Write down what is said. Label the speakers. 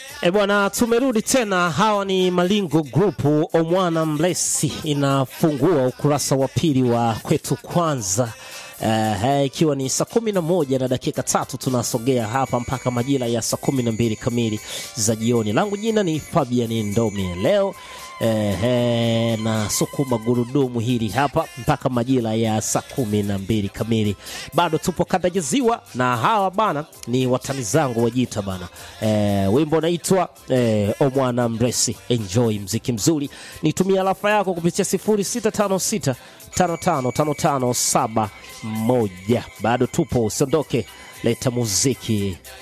Speaker 1: E bwana, tumerudi tena. Hawa ni Malingo Group. Omwana Mlesi inafungua ukurasa wa pili wa kwetu kwanza Uh, ikiwa ni saa kumi na moja na dakika tatu tunasogea hapa mpaka majira ya saa kumi na mbili kamili za jioni. Langu jina ni Fabian Ndomi leo eh, na sukuma gurudumu hili hapa mpaka majira ya saa kumi na mbili kamili. Bado tupo kanda ya Ziwa na hawa bana ni watani zangu wajita bana. Eh, wimbo unaitwa eh, Omwana Mresi. Enjoy mziki mzuri, nitumia alafa yako kupitia 0656 555571 bado tupo, usiondoke, leta muziki